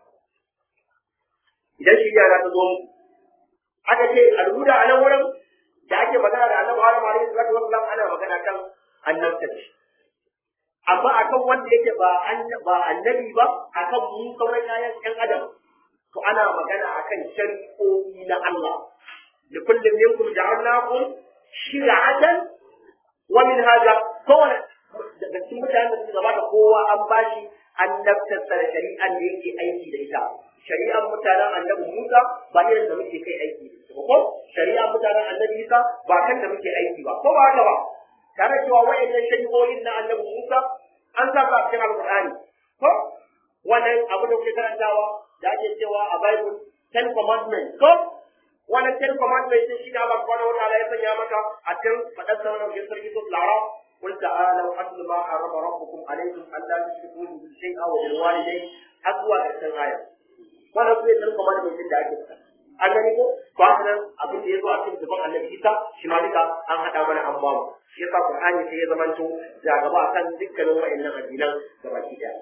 idan shi ya ta zo muku aka ce al-huda a nan wurin da ake magana da Annabi Adam alaihi salatu wassalam ana magana kan annabta amma akan wanda yake ba ba annabi ba akan mu sauran kayan ƴan adam to ana magana akan shari'o'i na Allah da kullum minkum ja'alnakum shir'atan wa minhaja kowane daga cikin mutanen da suka gabata kowa an bashi annabtar da shari'an da yake aiki da ita shari'an mutanen annabi Musa ba irin da muke kai aiki da ita ko shari'an mutanen annabi Isa ba kan da muke aiki ba ko ba haka ba tare cewa wa'annan shari'o'in na annabi Musa an sa su a cikin alƙur'ani ko wannan abu da kuke karantawa da ake cewa a Bible ten commandments ko wannan ten commandments din shi da Allah subhanahu wa ta'ala ya sanya maka a cikin fadar sa wannan cikin sarki sura al-Araf قل تعالوا أتل ما حرم ربكم عليكم ألا تشركوا به شيئا وبالوالدين أقوى الآية wannan su ne ɗan kamar da da ake fita an gani ko to haka nan abin da ya zo a cikin gaban annabi isa shi ma duka an haɗa mana an bamu shi yasa qur'ani sai ya zamanto da gaba akan dukkanin wa'annan addinan da baki daya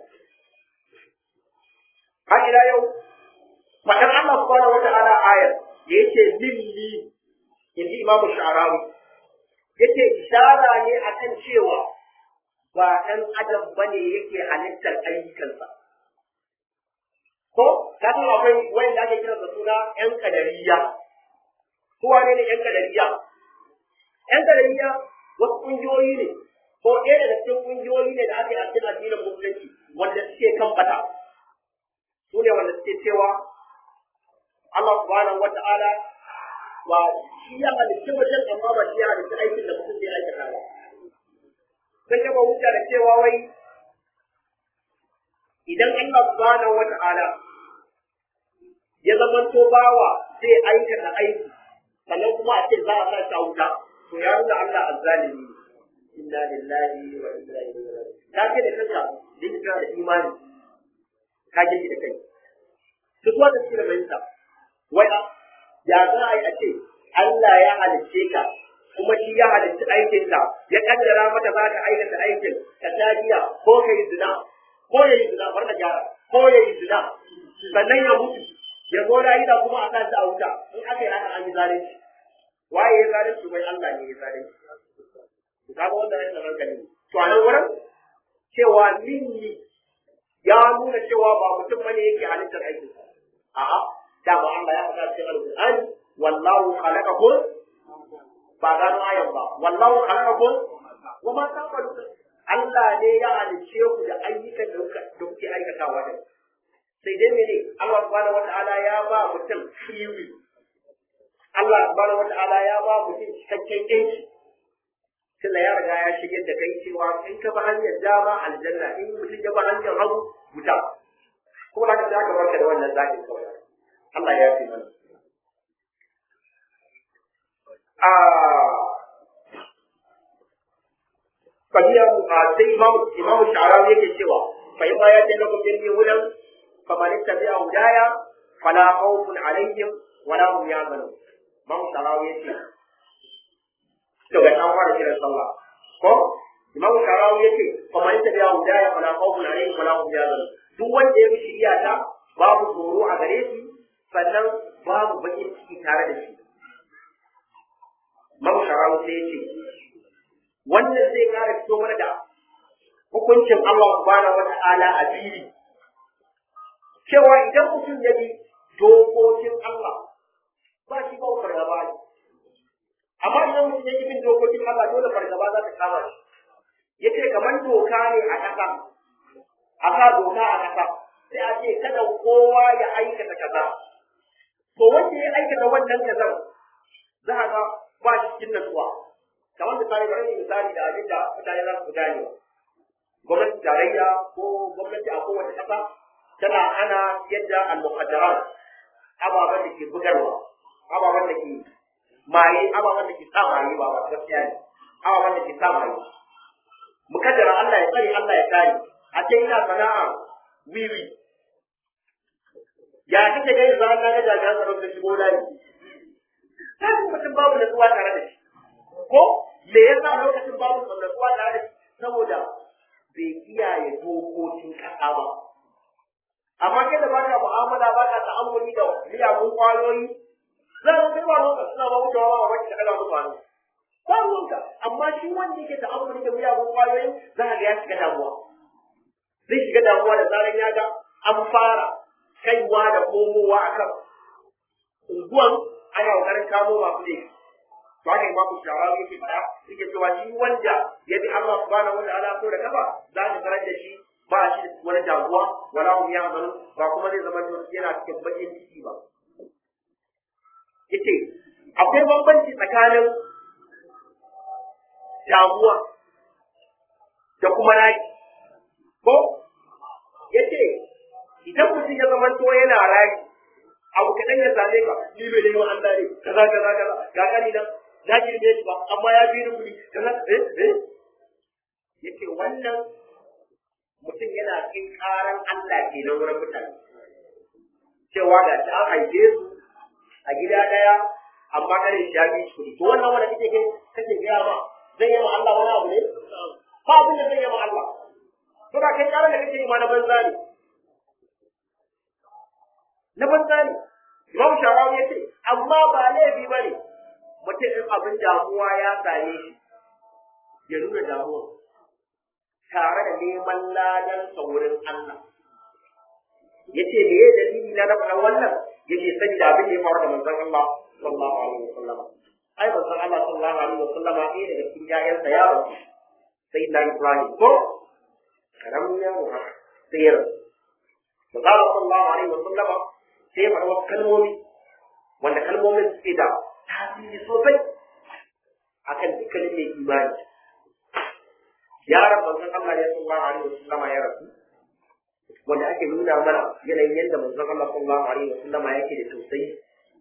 har ila yau faɗar Allah subhanahu wata'ala ayar da yake lilli inji imamu sha'arawi yake ishara ne akan cewa ba ɗan adam bane yake halittar ayyukansa ko ka san akwai wanda ake kira da suna ƴan kadariya ko wane ne ƴan kadariya ƴan kadariya wasu ƙungiyoyi ne ko ɗaya daga cikin ƙungiyoyi ne da aka yi a cikin addinin musulunci wanda suke kan bata su ne wanda suke cewa Allah subhanahu wata'ala ba shi ya halitta mutum amma ba shi ya halitta aikin da mutum zai aikata ba sun kafa hujja da cewa wai idan Allah subhanahu wata'ala ya zamanto bawa zai aikata aiki sannan kuma a ce za a sa shi a wuta to ya nuna Allah azzalimi inna lillahi wa inna ilaihi raji'un ka ce da kanka din kana da imani ka gidi da kai duk wanda suke da fahimta wai ya za a yi a ce Allah ya halicce ka kuma shi ya halicci aikinka ya kaddara mata za ka aikata aikin ka sha giya ko ka yi zina ko ya yi zina bar na gyara ko ya yi zina sannan ya mutu ya zo da kuma a sa shi a wuta in aka yi haka an yi zalunci waye ya zalunci bai Allah ne ya zalunci ka ga wanda ya hankali to a nan wurin cewa minni ya nuna cewa ba mutum bane yake halittar aikin a'a da ba Allah ya faɗa cikin alƙur'ani wallahu khalaqakum ba gano ayan ba wallahu khalaqakum wa ma ta'malun Allah ne ya halicce ku da ayyukan da kuka da kuke aikatawa da sai dai mene Allah subhanahu wata'ala ya ba mutum free Allah subhanahu wata'ala ya ba mutum cikakken yanci tunda ya riga ya shigar da kai cewa in ka bi hanyar dama aljanna in mutum ya bi hanyar hagu wuta ko da ka ka barka da wannan zakin kawai Allah ya fi mana a kabiya sai imam imam sha'arawi yake cewa fa in ma ya ce lakum jirgin wulan fa man tabi'a hudaya fala khawfun alaihim wala hum yahzanun imam sha'arawi yake to ga an fara kiran sallah ko imam sha'arawi yake fa man tabi'a hudaya fala khawfun alaihim wala hum yahzanun duk wanda ya bi shiriya ta babu tsoro a gare shi sannan babu bakin ciki tare da shi imam sha'arawi sai ya ce wannan zai kara fito mana da hukuncin Allah subhanahu wa ta'ala a fili cewa idan mutum ya bi dokokin Allah ba shi ba fargaba ne amma idan mutum ya bin dokokin Allah dole fargaba za ta kama shi yace kamar doka ne a ƙasa a sa doka a ƙasa sai a ce kada kowa ya aikata kaza to wanda ya aikata wannan kazan za a ga ba shi cikin natsuwa kamar misali bari ne misali da abin da mutane za su gane gwamnati tarayya ko gwamnati a kowace ƙasa tana hana yadda al-muqaddarat ababen da ke bugarwa ababen da ke maye ababen da ke sa maye ba ba gaskiya ne ababen da ke sa maye mukaddara Allah ya tsare Allah ya kare a ce ina sana'a wiwi ya kake gani za ka ga jami'an tsaro da shigo layi sai mutum babu natsuwa tare da shi ko me yasa lokacin babu natsuwa tare da shi saboda bai kiyaye dokokin kasa ba amma kai da ba ka mu'amala ba ka ta'ammuli da miyagun kwayoyi za ka kai ba lokaci suna ba wucewa ba wacce ka musu hannu ba ruwanka amma shi wanda yake ta'ammuli da miyagun kwayoyi za ka ga ya shiga damuwa zai shiga damuwa da zaran ya ga an fara kaiwa da komowa akan unguwan ana kokarin kamo masu laifi to haka imamu sharawi yake fada yake cewa shi wanda ya bi Allah subhanahu wa ta'ala ko da kafa za ka tarar da shi ba shi da wani damuwa wala hum yahzanun ba kuma zai zama yana cikin bakin ciki ba yace akwai bambanci tsakanin damuwa da kuma raki ko yace idan mutum ya zama to yana raki abu kaɗan ya same ka ni bai neman Allah ne kaza kaza kaza ga kani nan na girme shi ba amma ya bi ni kuɗi kaza eh eh yace wannan mutum yana kai karan Allah ke nan wurin mutane cewa ga ta an haife su a gida ɗaya amma kare shi ya bi shi kuɗi to wannan wanda kake kai kake gaya ma zai yi ma Allah wani abu ne ba abin da zai yi ma Allah to da kai karan da kake yi ma na banza ne na banza ne Imam Sharawi ya ce, amma ba laifi ba ne, mutum in abin damuwa ya same shi, ya nuna damuwa, tare da neman ladan wurin Allah. Ya ce, me ya dalili na rafa wannan? Ya ce, sani da abin da ya faru da manzon Allah sallallahu alaihi wa sallama. Ai, manzon Allah sallallahu alaihi wa sallama ɗaya daga cikin ƴaƴansa ya rasu. Sai da Ibrahim ko karamin yaro haka sai ya rasu. Manzon Allah sallallahu alaihi wa sallama sai ya faɗa wasu kalmomi wanda kalmomin suke da tasiri sosai akan dukkanin mai imani yaran manzon Allah ya sallallahu alaihi wasallama ya rasu wanda ake nuna mana yanayin yadda manzon Allah sallallahu alaihi wasallama yake da tausayi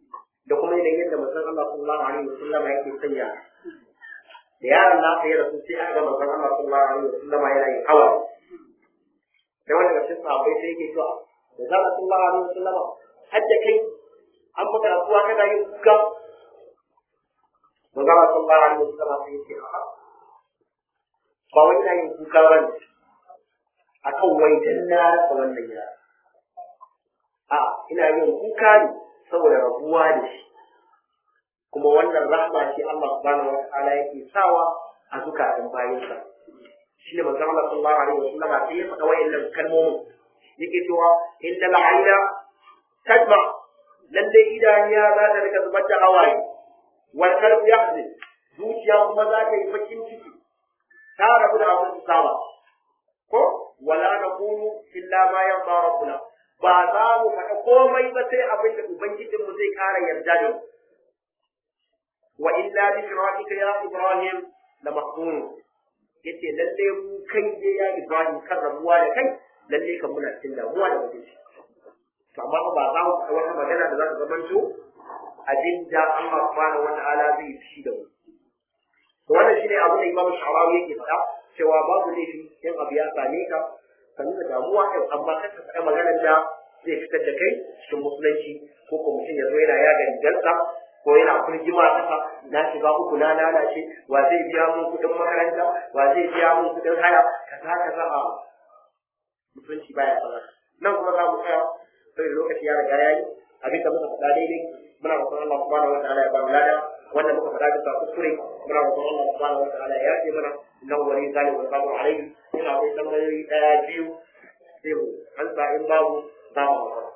da kuma yanayin yadda manzon Allah sallallahu alaihi wasallam yake sanya da yaron nasa ya rasu sai aka ga manzon Allah sallallahu alaihi wasallam yana yin hawa sai wanda ga cikin sahabbai sai yake cewa da za a sallallahu alaihi wasallam hadda kai an maka rasuwa kana yin kuka manzon Allah sallallahu alaihi wasallam sai yake a'a ba wai ina yin kuka ba ne akan wai dan na rasa wannan yara a ina yin kuka ne saboda rabuwa da shi kuma wannan rahma ce Allah subhanahu wa ta'ala yake sawa a zukatan bayansa shi ne manzon Allah sallallahu alaihi wasallam sai ya faɗa wayannan kalmomin yake cewa inda la'ayna tadma lalle idaniya za ta rika zubar da hawaye wal qalbu yahzin zuciya kuma za ta yi bakin ciki ta rabu da abin su saba ko wala naqulu illa ma yarda rabbuna ba za mu faɗa komai ba sai abin da ubangijinmu zai ƙara yarda da mu wa illa bi shirafika ya ibrahim la mahzun yace lalle mu kai je ya ibrahim kan rabuwa da kai lalle kan muna cikin damuwa da mutum to amma ba za mu faɗa wata magana da za ta zamanto abin da Allah subhanahu wa ta'ala zai fi da mu to wannan shine abin da Imam Sharawi yake faɗa cewa babu laifi in abu ya same ka ka nuna damuwa ɗin amma kar ka faɗa maganar da zai fitar da kai cikin musulunci ko ko mutum ya zo yana yaga rigarsa ko yana kurjima kasa na shiga uku na lalace wa zai biya mun kuɗin makaranta wa zai biya mun kuɗin haya kaza kaza a musulunci baya sanar nan kuma za mu tsaya sai lokaci ya riga yayi abin da muka faɗa daidai muna roƙon Allah subhanahu wataala ya ba mu lada wanda muka faɗa bisa kuskure muna roƙon Allah subhanahu wataala ya yafe mana innahu wali zalim wa sabu alaihi ina akwai tambayoyi ɗaya biyu sai mu an sa in babu za mu haƙura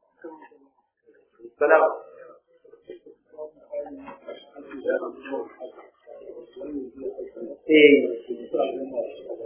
salam eh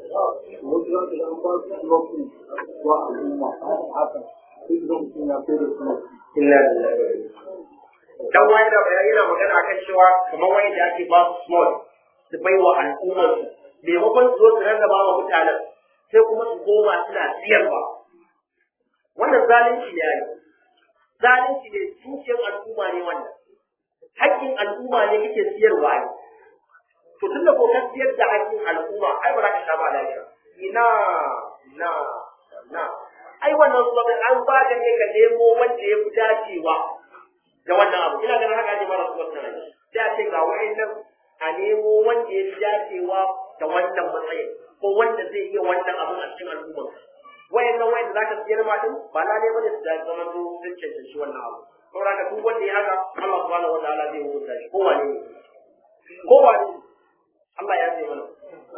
inna lillahi dan wani da bayani yana magana akan cewa kamar wani da ake ba su small su bai wa al'ummar su maimakon su zo su rarraba wa mutanen sai kuma su koma suna siyarwa wannan zalunci ne yayi zalunci ne dukiyar al'umma ne wannan haƙƙin al'umma ne kake siyarwa ne to tun da ko ka siyar da haƙƙin al'umma ai ba za ka sha ba lafiya ina na na ai wannan kuma an ba ka ne ka nemo wanda ya fi dacewa da wannan abu ina ganin haka ake mara kuma tunan sai a ce ga wa'annan a nemo wanda ya fi dacewa da wannan matsayin ko wanda zai iya wannan abun a cikin al'ummar wa'annan wa'anda za ka siyar ma din ba na neman da su da zama to sun cancanci wannan abu saboda ka duk wanda ya haka Allah subhanahu wa ta'ala zai hukunta shi ko wane ne ko wane ne Allah ya ce mana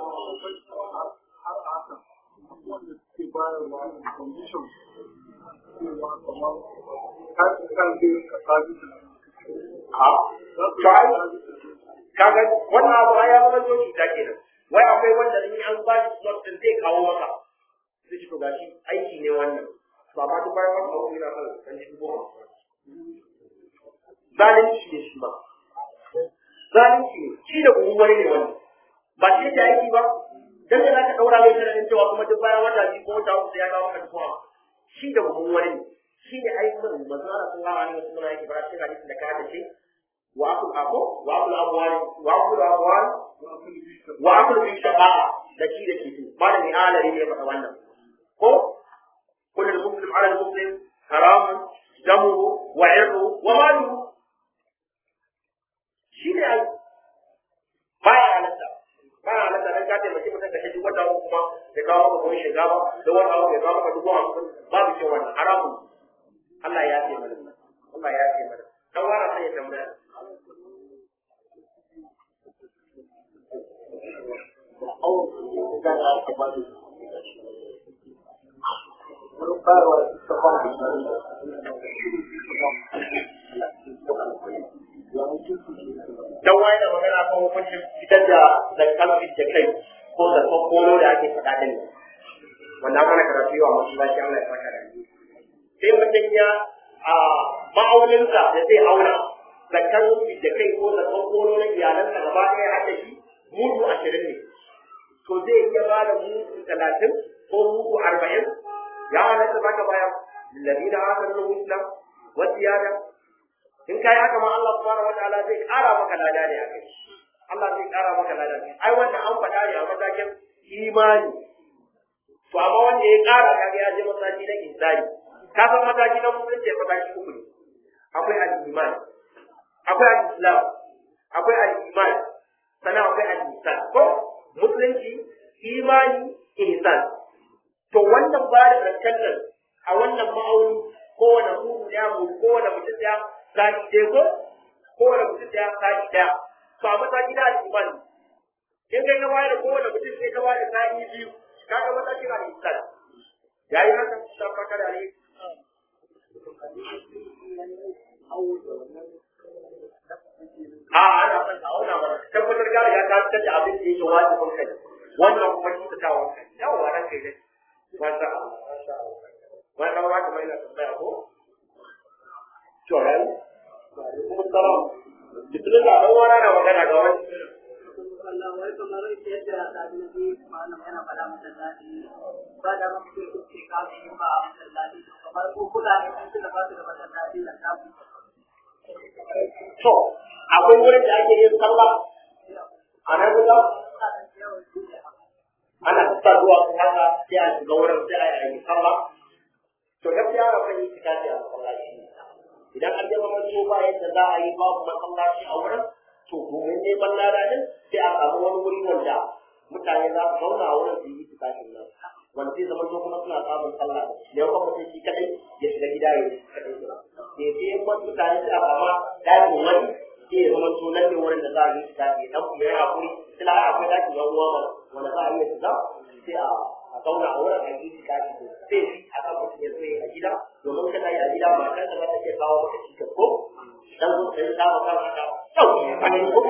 kaga wannan abu ya zama to cuta kenan wai akwai wanda in an ba shi slot din zai kawo maka sai shi to gashi aiki ne wannan to amma duk bayan wannan abu yana kan kan shi goma zalunci ne shi ba zalunci ne shi da kuma wani ne wannan ba shi da aiki ba dan da zaka daura mai sharadin cewa kuma duk bayan wata biyu ko wata uku ya kawo maka kuma shi da kuma wani ne shi ne aikin manzo Allah sallallahu alaihi wasallam yake fara cikin hadisin da ka hada shi wa akul ako wa akul amwal wa akul amwal wa akul bi shafa'a da shi da kifi malami alari ne faɗa wannan ko kullu muslim ala muslim haram damuhu wa irru wa maluhu shi ne ai baya halatta baya halatta dan ka taimaki mutum ka shi wata uku kuma ya kawo maka kuma shinkafa da wata uku ya kawo maka dubu hamsin babu kyau wannan haramun Allah ya ce mana Allah ya ce mana dan wara sai ya tambaya dan wani da magana kan hukuncin fitar da zakkan da kai ko da kokolo da ake faɗa din wannan mana karatu yawa masallaci Allah ya saka da ni sai mutum ya a ma'auninsa da zai auna zakkan da kai ko da kokolo na iyalansa gaba ɗaya har da shi mudu ashirin ne to zai iya ba da mudu talatin ko mudu arba'in ya halatta za ka bayar lillazina hasanu husna wa ziyada in kai haka ma Allah subhanahu wataala zai ƙara maka lada ne a kai Allah zai ƙara maka lada ne ai wannan an faɗa ne a matakin imani to amma wanda ya ƙara kaga ya je mataki na insani ka san mataki na musulunci mataki uku ne akwai al-iman akwai al-islam akwai al-iman sannan akwai al-ihsan ko musulunci imani ihsan to wannan ba da zancen nan a wannan ma'auni kowane mutum ya mu kowane mutum ya sani ɗaya ko kowane mutum ya sani ɗaya to a mataki na al-iman in kai ka bayar da kowane mutum sai ka bayar da sani biyu kaga mataki na al-ihsan yayi haka san faka da ne a ana son ka auna mana tabbatar gari ya ta tace abin da yake wajibin kai wannan kuma shi ta tawo kai yawa ran kai dai masha Allah masha Allah wannan ba kuma ina tambaya ko to ran kuma salam bismillah dan wani na magana ga wani Allah wai kamar yadda ɗalibi malam yana faɗa masallaci ba da mafi kuke kasu yin ba a masallaci kamar ko kula ne sun tuna ba su da masallaci da tabu. to akwai wurin da ake yin sallah a nan guda ana tatta zuwa su haka sai a shiga wurin sai a yi sallah to gaskiya ba kan yi tikafi a masallaci idan an jama maso ba yadda za a yi babu masallaci a wurin to domin neman lada din sai a samu wani wuri wanda mutane za su zauna a wurin su yi tikafin nan wanda zai zama to kuma suna samun sallah ne kuma mutum shi kadai ya shiga gida ya yi kadai ba sai sai in wasu mutane sai a kama dakin wani sai ya zama to nan ne wurin da za a yi tikafi dan kuma ya hakuri sila akwai dakin yan uwa mana wanda za a iya shiga sai a a zauna a wurin a yi tikafi to sai a kan mutum ya zo a gida domin kana yi a gida matar da za ta iya kawo maka cikin ko dan zo ka yi dama kan ka sauki a ne ko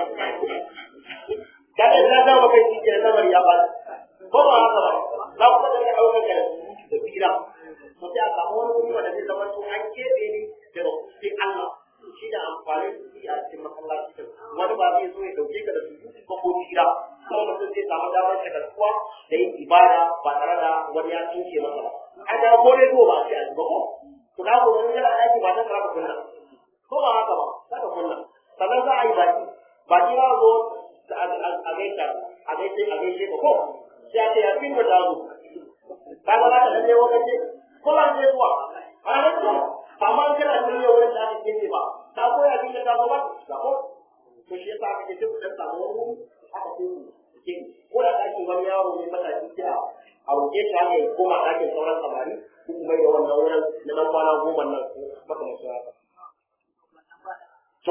kada na da maka shi ke lamar ya ba ko ba haka ba za ku da daukar da da fira to sai a samu wani wuri wanda zai zama to an kebe ne da sai Allah shi da amfani da shi a cikin masallaci wani ba zai zo ya dauke ka da su ko ko fira kuma mutum zai samu damar shagaltuwa da yin ibada ba tare da wani ya tsinke masa ba an da ko dai ba a ce a ba ko to na ko wani yana aiki ba ta tsara kunna ko ba haka ba saka kunna sannan za a yi baki baki ba zo a gaita a gaita a gaishe ka ko sai a ce ya fi da zo kaga za ka lalle wakace ko ba zai zuwa a nan to amma an kana lalle wurin da aka kefe ba ta ko ya fi da zo ba da ko to shi yasa aka ce ku dan samu wani wuri aka ce ku ke ko da ake wani yaro ne matashi sai a a roƙe shi haka ya koma ɗakin sauran samari ko kuma da wannan wurin na nan kwana goma nan makamancin haka To,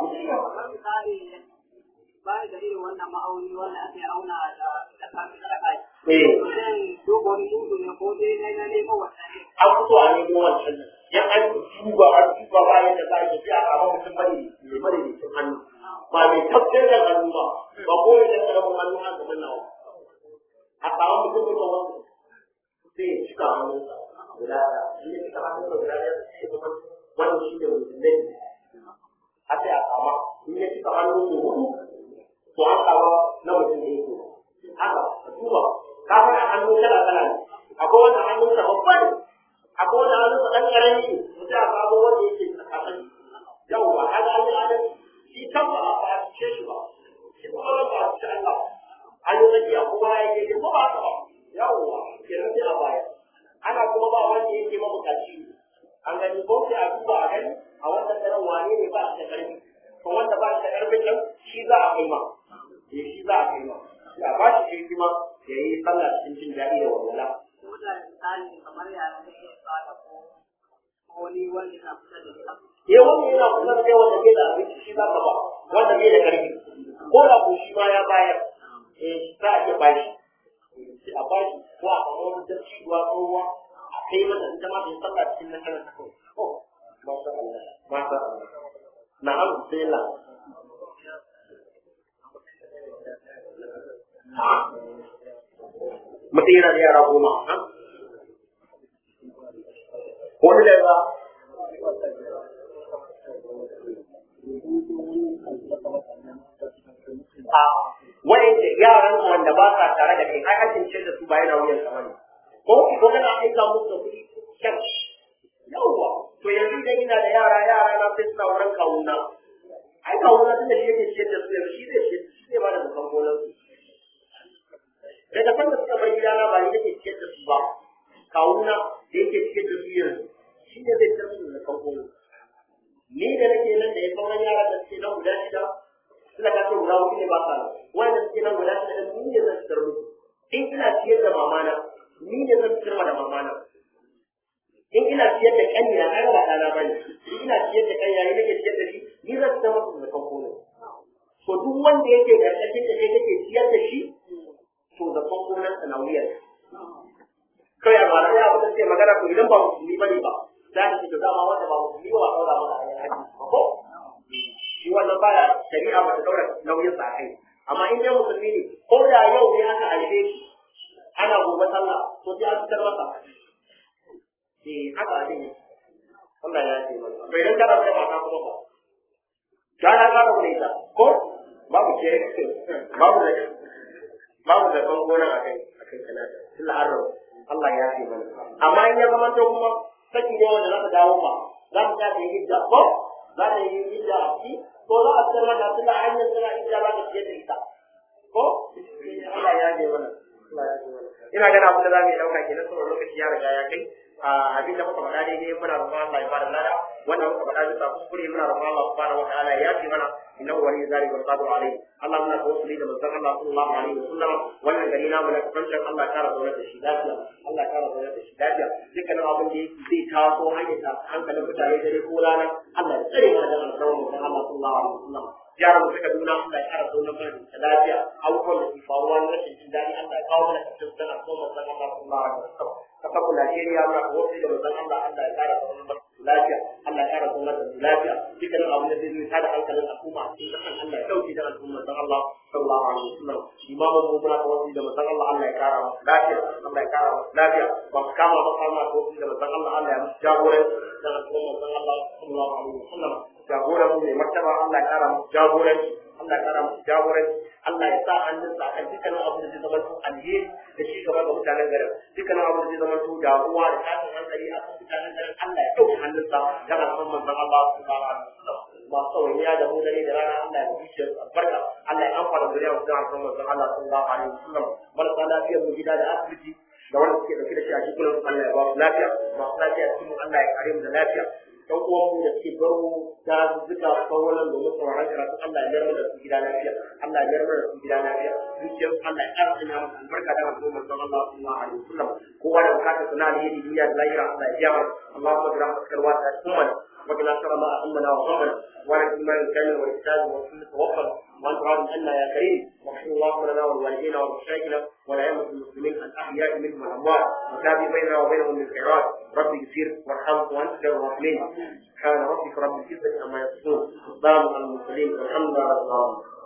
ba da irin wannan ma'auni wanda ake auna da da kafin da kai. eh, Zan duba wani dudu ne ko dai na na nemo wannan ne. an fito a nemo wancan nan. Yan an duba an duba bayan da za a yi a kama mutum bane mai bane mai cin hannu. Ba mai tafiyar da hannu ba, ba ko mai ɗan ƙaramin hannu haka gaban nawa. A samu mutum mai kawai sai ya cika hannunsa guda ɗaya. Shi ya cika hannunsa guda ɗaya sai ya zama wannan shi ne mutum ne. A sai a kama in ya cika hannu ko hudu to an kama na mutum ne ko. Haka, a duba, kafin a hannu kala kala ne. Akwai wanda hannunsa babba ne, akwai wanda hannunsa ɗan ƙarami ne, mutum a kama wanda yake tsakanin. Yawwa, haka an yi adam, shi kan ba a ba a ce shi ba. Shi kuma ba a ce Allah. An yi tsakiya kuma ya ke ko ba ka ba. Yawwa, kenan sai a baya. Ana kuma ba wanda yake mabukaci ne. An gani ko sai a duba a gani a wannan daren wane ne ba shi da ƙarfi. To wanda ba shi da ƙarfin nan shi za a kai ma. Eh shi za a kai ma. Sai a ba shi hikima ya yi sallah cikin jin daɗi da walwala. Ko da misali kamar yara ne ya fara ko ko wani wanda na kusa da ita. Eh wanda yana kusa da kai wanda bai da abinci shi za ka ba wanda bai da ƙarfi. Ko da ko shi ma ya bayar. Eh za a iya bashi. Sai a bashi ko a samu wani dabci ruwa ko ruwa a kai mata ita ma ta yi sallah cikin nasarar ta kawai. Oh, masha Allah, masha Allah. Na'am, bismillah. mutum yana da yara goma ha? wani da ba a wa'anda yaran wanda ba sa tare da kai ai hakin ce da su ba yana wuyan sama ne ko ko kana aika musu da kuɗi kyan yawwa to yanzu idan ina da yara yara na sai suna wurin kawuna ai kawuna tunda shi yake ciyar da su yanzu shi zai shi zai ba da zakan gonar su daga san da suka bar gidana ba ni nake ciyar da su ba kawuna da yake ciyar da su yanzu shi ne zai ciyar da zakan gonar ni da nake nan da ya sauran yara da suke nan guda shida suna ka ce guda hudu ne ba sa nan wanda suke nan guda shida ni ne zan fitar musu in ina ciyar da mamana ni ne zan fitar da mamana in ina ciyar da ƙanya ai ba ɗana ba ne in ina ciyar da ƙanya ne nake ciyar da shi ni zan fitar masa da kanko ne to duk wanda yake karkashin da kai kake ciyar da shi to da kanko nan na wuyar kai a mara ya abin da sai magana ko idan ba musulmi bane ba za ka ce da dama wanda ba musulmi ba daura maka a yaji ko shi wannan baya shari'a ba ta daura nauyin sa kai amma in dai musulmi ne ko da yau ne aka haife shi ana gobe sallah to sai an fitar masa eh haka abin ne Allah ya ce mana to idan kana da mata kuma ba kana ka da ita ko babu ke babu da babu da kan gona a kai a kai kana illa arro Allah ya ce mana amma in ya zama to kuma saki ne wanda za ta dawo ba za ta ta yi hijja ko za ta yi hijja a ci ko za a fitar mata tunda hanyar tana hijja za ta fiye da ita ko Allah ya ce mana Allah ya ce mana ina ganin abin da za mu yi ɗauka kenan saboda lokaci ya riga ya kai abin da muka faɗa daidai muna roƙon Allah ya bada lada wannan muka faɗa bisa kuskure muna roƙon Allah subhanahu wa ta'ala ya ce mana innahu waliyyu zalika wal qadiru alayhi Allah muna tawassuli da manzon Allah sallallahu alaihi wasallam wannan gari namu na kafancin Allah kara zaune da shi lafiya Allah kara zaune da shi lafiya dukkanin abin da yake zai taso hanyar ta hankalin mutane dare ko rana Allah ya tsare mana da alƙawarin manzon Allah sallallahu alaihi wasallam yaran mu suka nuna Allah ya kara zaune mana da lafiya abubuwan da ke faruwa na rashin jin daɗi Allah ya kawo mana kafin sana ko manzon Allah sallallahu alaihi wasallam kasar Najeriya muna wasu da manzon Allah Allah ya kara zaune mana lafiya Allah ya kara zaune da lafiya dukkanin abin da zai zo tada hankalin al'umma a cikin kasan Allah ya dauke da al'umma dan Allah sallallahu alaihi wasallam imamu mu muna tawassuli da manzon Allah Allah ya kara masa lafiya Allah ya kara masa lafiya ba su kama ba kama tawassuli da manzon Allah Allah ya musu jagoranci da al'umma manzon Allah sallallahu alaihi wasallam jagoran mu mai martaba Allah ya kara musu jagoranci Allah ya kara musu jagoranci Allah ya sa hannunsa a dukkanin abin da zai zama to alheri da shi gaba ga mutanen garin dukkanin abin da zai zama to damuwa da tashin hankali a kan mutanen garin Allah ya ɗauki hannunsa ga al'umma manzon Allah sallallahu alaihi wasallam masu tsawaniya da mu dare da rana Allah ya bi shi albarka Allah ya amfana zuriya mu da al'umma manzon Allah sallallahu alaihi wasallam marasa lafiyar mu gida da asibiti da wanda suke dauke da shi a cikin Allah ya ba su lafiya masu lafiya cikin Allah ya kare mu da lafiya ɗan uwanmu da suke baro ta zuka kawalan domin sauraron karatu Allah ya mayar da su gida lafiya Allah ya mayar da su gida lafiya zuciyar Allah ya ƙara sanya musu albarka da wasu manzon Allah sallallahu alaihi wasallam kowa da bukatar suna alheri duniya da lahira Allah ya biya Allahumma bi rahmatika alwasi'a ummana وقنا شر ما أهمنا وغمنا وعلى الإيمان الكامل والإحسان والسنة توفنا وأنت راض عنا يا كريم واغفر اللهم لنا ولوالدينا ولمشايخنا ولأئمة المسلمين الأحياء منهم والأموات وتابع بيننا وبينهم بالخيرات رب اغفر وارحم وأنت خير الراحمين سبحان ربك رب العزة عما يصفون والسلام على المرسلين والحمد لله رب العالمين